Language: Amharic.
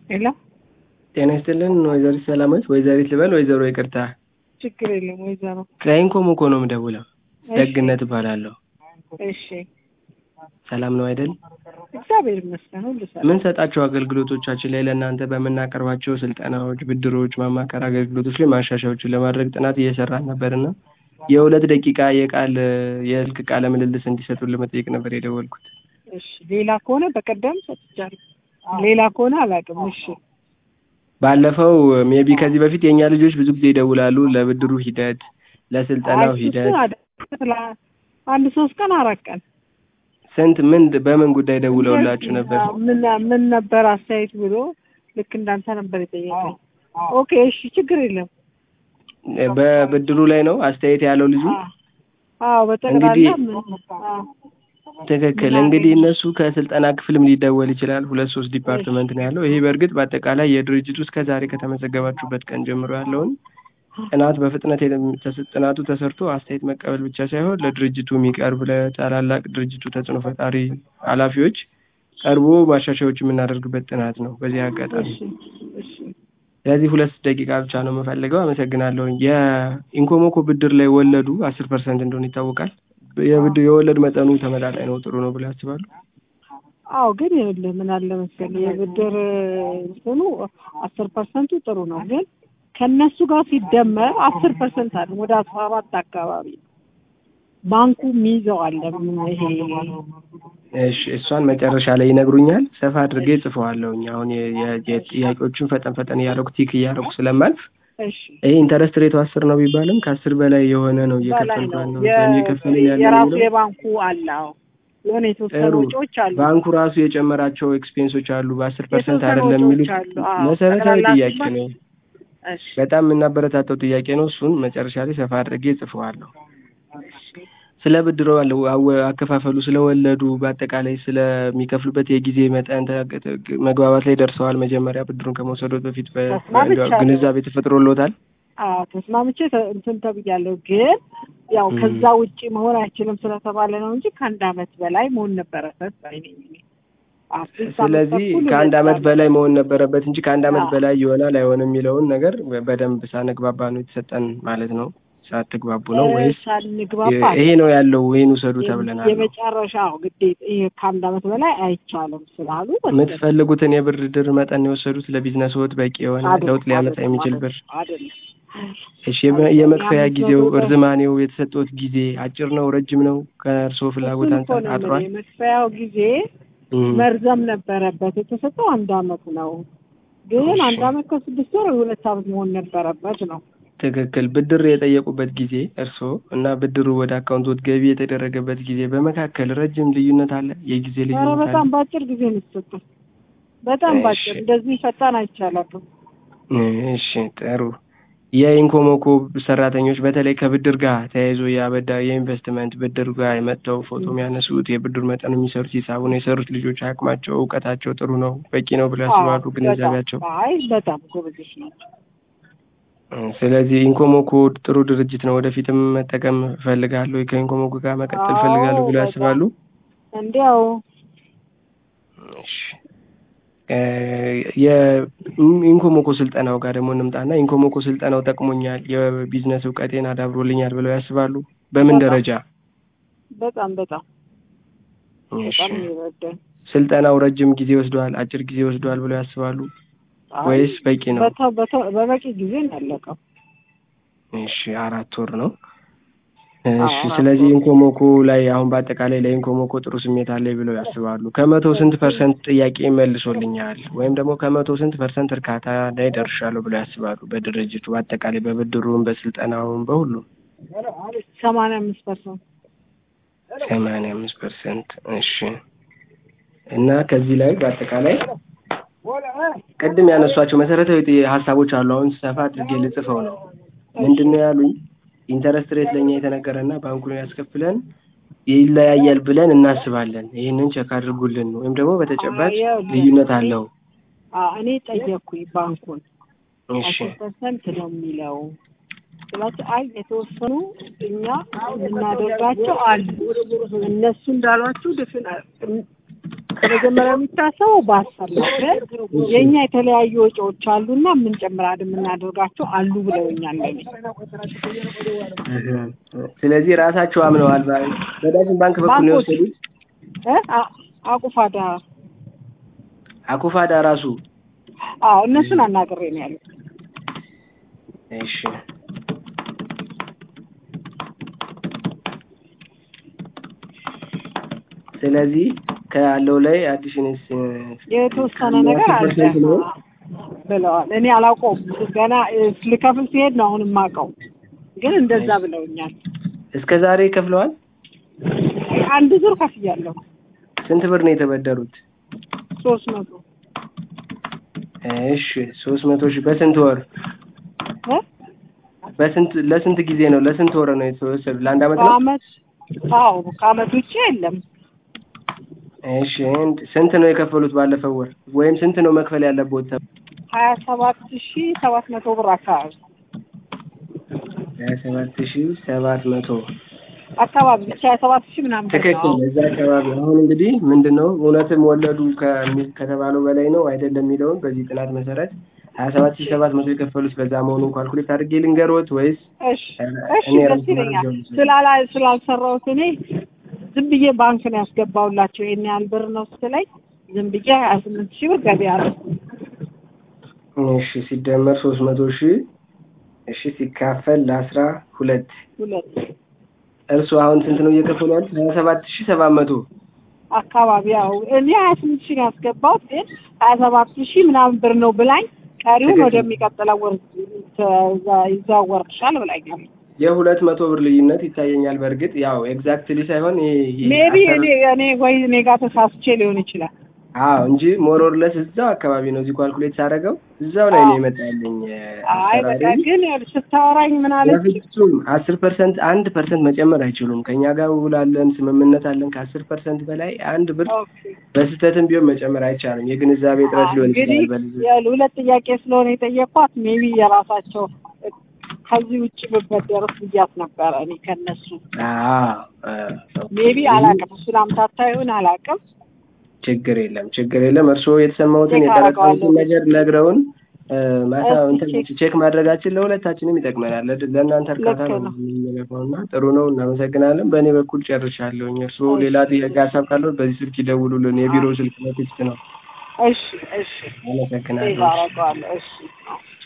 ሄሎ ጤና ይስጥልን ወይዘሪት ሰላማዊት ወይዘሪት ልበል ወይዘሮ ይቅርታ ችግር የለም ወይዘሮ ከኢንኮም እኮ ነው የምደውለው ደግነት እባላለሁ እሺ ሰላም ነው አይደል እግዚአብሔር ይመስገን ሁሉ ሰላም ምንሰጣቸው አገልግሎቶቻችን ላይ ለእናንተ በምናቀርባቸው ስልጠናዎች ብድሮች ማማከር አገልግሎቶች ላይ ማሻሻያዎችን ለማድረግ ጥናት እየሰራን ነበርና የሁለት ደቂቃ የቃል የስልክ ቃለ ምልልስ እንዲሰጡን ለመጠየቅ ነበር የደወልኩት እሺ ሌላ ከሆነ በቀደም ሰጥቻለሁ ሌላ ከሆነ አላውቅም እሺ ባለፈው ሜቢ ከዚህ በፊት የእኛ ልጆች ብዙ ጊዜ ይደውላሉ ለብድሩ ሂደት ለስልጠናው አይ፣ ሂደት እሱን አደ- አንድ ሶስት ቀን አራት ቀን ስንት ምን በምን ጉዳይ ደውለውላችሁ ነበር ምን ምን ነበር አስተያየት ብሎ ልክ እንዳንተ ነበር የጠየቀኝ ኦኬ እሺ ችግር የለም በብድሩ ላይ ነው አስተያየት ያለው ልጁ አዎ በጠቅላላ እንግዲህ- ምን አዎ ትክክል እንግዲህ እነሱ ከስልጠና ክፍልም ሊደወል ይችላል ሁለት ሶስት ዲፓርትመንት ነው ያለው ይሄ በእርግጥ በአጠቃላይ የድርጅቱ እስከ ዛሬ ከተመዘገባችሁበት ቀን ጀምሮ ያለውን ጥናት በፍጥነት የለም- ተስ- ጥናቱ ተሰርቶ አስተያየት መቀበል ብቻ ሳይሆን ለድርጅቱ የሚቀርብ ለታላላቅ ድርጅቱ ተጽዕኖ ፈጣሪ ኃላፊዎች ቀርቦ ማሻሻያዎች የምናደርግበት ጥናት ነው በዚህ አጋጣሚ እሺ እሺ ስለዚህ ሁለት ደቂቃ ብቻ ነው የምፈልገው አመሰግናለሁ የኢንኮሞኮ ብድር ላይ ወለዱ አስር ፐርሰንት እንደሆነ ይታወቃል የብድር የወለድ መጠኑ ተመጣጣኝ ነው ጥሩ ነው ብለው ያስባሉ አዎ ግን ይኸውልህ ምን አለ መሰለህ የብድር እንትኑ አስር ፐርሰንቱ ጥሩ ነው ግን ከእነሱ ጋር ሲደመር አስር ፐርሰንት አለ ወደ አስራ አራት አካባቢ ባንኩ የሚይዘው አለ ይሄ እሺ እሷን መጨረሻ ላይ ይነግሩኛል ሰፋ አድርጌ ጽፈዋለሁኝ አሁን የ- የ- የጥያቄዎቹን ፈጠን ፈጠን እያደረኩ ቲክ እያደረኩ ስለማልፍ እሺ ይሄ ኢንተረስት ሬቱ አስር ነው ቢባልም ከአስር በላይ የሆነ ነው በላይ እየከፈልኩ ነው ያለው የ- እየከፈልን ያለ የራሱ የሚለው የባንኩ አለ አዎ የሆነ የተወሰኑ ጥሩ ወጪዎች አሉ ባንኩ ራሱ የጨመራቸው ኤክስፔንሶች አሉ በአስር ፐርሰንት የተወሰኑ አይደለም ወጪዎች የሚሉት አሉ አዎ መሰረታዊ ጠቅላላ ጥያቄ ሲባል- ነው እሺ በጣም የምናበረታተው ጥያቄ ነው እሱን መጨረሻ ላይ ሰፋ አድርጌ ጽፈዋለሁ ስለ ብድሮ አለ- አወ- አከፋፈሉ ስለወለዱ በአጠቃላይ ስለሚከፍሉበት የጊዜ መጠን ተ- መግባባት ላይ ደርሰዋል መጀመሪያ ብድሩን ከመውሰዶት በፊት በ- ተስማምቻለሁ። ግንዛቤ ተፈጥሮልዎታል አዎ ተስማምቼ ተ- እንትን ተብያለሁ ግን ያው ም። ከዛ ውጪ መሆን አይችልም ስለተባለ ነው እንጂ ከአንድ አመት በላይ መሆን ነበረበት ባይ ነኝ እኔ። አትሊስት አመት ስለዚህ ተኩል ከአንድ ሁለት አመት አመት። በላይ መሆን ነበረበት እንጂ ከአንድ አመት አዎ። በላይ ይሆናል አይሆንም የሚለውን ነገር በደንብ ሳንግባባ ነው የተሰጠን ማለት ነው ሳትግባቡ ነው ወይስ ሳንግባባ ይሄ ነው ያለው ይሄን ውሰዱ ተብለናል ነው? የመጨረሻው ግዴታ ይሄ ከአንድ አመት በላይ አይቻልም ስላሉ ወሰድን። የምትፈልጉትን የብድር መጠን የወሰዱት ለቢዝነስ ወት በቂ የሆነ አይደለም፣ ለውጥ ሊያመጣ አይደለም፣ የሚችል ብር አይደለም እሺ የመ- የመክፈያ አምስት ጊዜው መቶ ብር። እርዝማኔው የተሰጠውት ጊዜ አጭር ነው ረጅም ነው ከእርስዎ ፍላጎት እሱን እኮ አንጻር ነው አጥሯል የምልህ፣ የመክፈያው ጊዜ እም፣ መርዘም ነበረበት የተሰጠው አንድ አመት ነው ግን እሺ። አንድ አመት ከስድስት ወር ሁለት አመት መሆን ነበረበት ነው ትክክል ብድር የጠየቁበት ጊዜ እርስዎ እና ብድሩ ወደ አካውንቶት ገቢ የተደረገበት ጊዜ በመካከል ረጅም ልዩነት አለ የጊዜ ኧረ ልዩነት አለ በጣም በአጭር ጊዜ ነው የተሰጠው በጣም እሺ። በአጭር እንደዚህ ፈጣን አይቻላትም እሺ ጥሩ የኢንኮሞኮ ሰራተኞች በተለይ ከብድር ጋር ተያይዞ የአበዳ የኢንቨስትመንት ብድር ጋር መጥተው ፎቶ የሚያነሱት የብድር መጠን የሚሰሩት ሂሳቡን የሰሩት ልጆች አቅማቸው እውቀታቸው ጥሩ ነው በቂ ነው ብለው ያስባሉ አዎ፣ ግንዛቤያቸው በጣም አይ በጣም ጎበዞች ናቸው እ፣ ስለዚህ ኢንኮሞኮ ጥሩ ድርጅት ነው ወደፊትም መጠቀም እፈልጋለሁ ከኢንኮሞኮ ጋር መቀጠል አዎ፣ እፈልጋለሁ ብለው በጣም። ያስባሉ እንዲያው እሺ እ፣ የኢንኮሞኮ ስልጠናው ጋር ደግሞ እንምጣና ኢንኮሞኮ ስልጠናው ጠቅሞኛል የቢዝነስ እውቀቴን አዳብሮልኛል ብለው ያስባሉ በምን በጣም። ደረጃ በጣም በጣም እሺ በጣም ይረዳል ስልጠናው ረጅም ጊዜ ወስዷል አጭር ጊዜ ወስዷል ብለው ያስባሉ አይ፣ ወይስ በቂ ነው በተ- በተ- በበቂ ጊዜ ነው ያለቀው እሺ አራት ወር ነው አዎ፣ እሺ አራት ስለዚህ ወር። ኢንኮሞኮ ላይ አሁን በአጠቃላይ ለኢንኮሞኮ ጥሩ ስሜት አለኝ ብለው ያስባሉ ከመቶ ስንት ፐርሰንት ጥያቄ መልሶልኛል ወይም ደግሞ ከመቶ ስንት ፐርሰንት እርካታ ላይ ደርሻለሁ ብለው ያስባሉ በድርጅቱ በአጠቃላይ በብድሩም በስልጠናውም በሁሉም ሰማንያ አምስት ፐርሰንት ሰማንያ አምስት ፐርሰንት እሺ እና ከዚህ ላይ በአጠቃላይ ቅድም ያነሷቸው መሰረታዊ ጥ- ሀሳቦች አሉ አሁን ሰፋ አድርጌ ልጽፈው ነው ምንድን ነው ያሉኝ ኢንተረስት ሬት ለእኛ የተነገረና ባንኩን ያስከፍለን ይለያያል ብለን እናስባለን ይህንን ቸክ አድርጉልን ወይም ደግሞ በተጨባጭ አዎ፣ ይኸውልህ፣ ልዩነት አለው አዎ፣ እኔ ጠየቅኩኝ ባንኩን እሺ አስር ፐርሰንት ነው የሚለው ስላቸው አይ የተወሰኑ እኛ የምናደርጋቸው አሉ እነሱ እንዳሏችሁ ድፍን በመጀመሪያ የሚታሰበው በአስር ነው። ግን የእኛ የተለያዩ ወጪዎች አሉና የምንጨምራድ የምናደርጋቸው አሉ ብለውኛል። ለኔ ስለዚህ ራሳቸው አምነዋል። በዳሽን ባንክ በኩል ነው ባንኮች የወሰዱት። እ አ- አቁፋዳ አኩፋዳ ራሱ አዎ እነሱን አናግሬ ነው ያሉት። እሺ ስለዚህ ካለው ላይ አዲሽንስ የተወሰነ ነገር አለ ብለዋል። እኔ አላውቀውም ገና እ፣ ልከፍል ሲሄድ ነው አሁን የማውቀው፣ ግን እንደዛ ብለውኛል። እስከ ዛሬ ከፍለዋል። አንድ ዙር ከፍያለሁ ስንት ብር ነው የተበደሩት? ሶስት መቶ እሺ ሶስት መቶ ሺህ በስንት ወር እ? በስንት ለስንት ጊዜ ነው ለስንት ወር ነው የተወሰዱ? ለአንድ አመት ነው? በአመት አዎ ከአመት ውጭ የለም። እሺ እንድ- ስንት ነው የከፈሉት ባለፈው ወር ወይም ስንት ነው መክፈል ያለበት? ሀያ ሰባት ሺ ሰባት መቶ ብር አካባቢ ሀያ ሰባት ሺህ ሰባት መቶ አካባቢ ብቻ ሀያ ሰባት ሺ ምናምን ብር ትክክል። ነው። እዛ አካባቢ አሁን እንግዲህ ምንድን ነው እውነትም ወለዱ ከሚ- ከተባለው በላይ ነው አይደለም የሚለውን በዚህ ጥናት መሰረት ሀያ ሰባት ሺህ ሰባት መቶ የከፈሉት በዛ መሆኑን ካልኩሌት አድርጌ ልንገሮት ወይስ እሺ እሺ እኔ ደስ ራሴ ይለኛል። መረጃውን ስላላ ስላልሰራሁት እኔ ዝም ብዬ ባንክ ነው ያስገባሁላቸው። ይሄን ያህል ብር ነው ስትለኝ ዝም ብዬ ሀያ ስምንት ሺህ ብር ገቢ አለ እሺ ሲደመር ሶስት መቶ ሺህ እሺ ሲካፈል ለአስራ ሁለት ሁለት እርሱ አሁን ስንት ነው እየከፈሉ ያሉት? ሀያ ሰባት ሺህ ሰባት መቶ አካባቢ ያው እኔ ሀያ ስምንት ሺህ ነው ያስገባሁት፣ ግን ሀያ ሰባት ሺህ ምናምን ብር ነው ብላኝ ቀሪውን ትክክል። ወደሚቀጥለው ወር ተዛ- ይዘዋወርልሻል ብላኛል። የሁለት መቶ ብር ልዩነት ይታየኛል። በእርግጥ ያው ኤግዛክትሊ ሳይሆን ይሄ ይሄ ሜቢ አሰራ- እኔ እኔ ወይ እኔ ጋር ተሳስቼ ሊሆን ይችላል። አዎ እንጂ ሞሮርለስ እዛው አካባቢ ነው። እዚህ ካልኩሌት ሳደርገው እዛው ላይ ነው አዎ። የመጣልኝ። አይ በቃ ግን ስታወራኝ ምን አለች? በፍጹም አስር ፐርሰንት አንድ ፐርሰንት መጨመር አይችሉም። ከእኛ ጋር ውል አለን፣ ስምምነት አለን። ከአስር ፐርሰንት በላይ አንድ ብር ኦኬ በስህተትም ቢሆን መጨመር አይቻልም። የግንዛቤ እጥረት ሊሆን እንግዲህ ይችላል። በልጅ የሁለት ጥያቄ ስለሆነ የጠየኳት ሜቢ የራሳቸው ከዚህ ውጭ ብበደርስ ብያት ነበረ እኔ ከነሱ ሜቢ አላውቅም። እሱን አምታታ ይሁን አላውቅም። ችግር የለም ችግር የለም። እርስዎ የተሰማሁትን ቼክ የጠረጠሩትን አደርገዋለሁ። ነገር ነግረውን እ፣ ማታ እስኪ እንትን ቼክ- ቼክ ማድረጋችን ለሁለታችንም ይጠቅመናል። ለድ- ለእናንተ እርካታ ልክ ነው ነው። የሚለፈው እና ጥሩ ነው። እናመሰግናለን። በእኔ በኩል ጨርሻለሁኝ። እርስዎ እሺ። ሌላ ጥያቄ ሀሳብ ካለው በዚህ ስልክ ይደውሉልን። የቢሮ ስልክ ነው፣ ቴክስት ነው። እሺ እሺ ሴቭ አመሰግናለሁ። አደርገዋለሁ። እሺ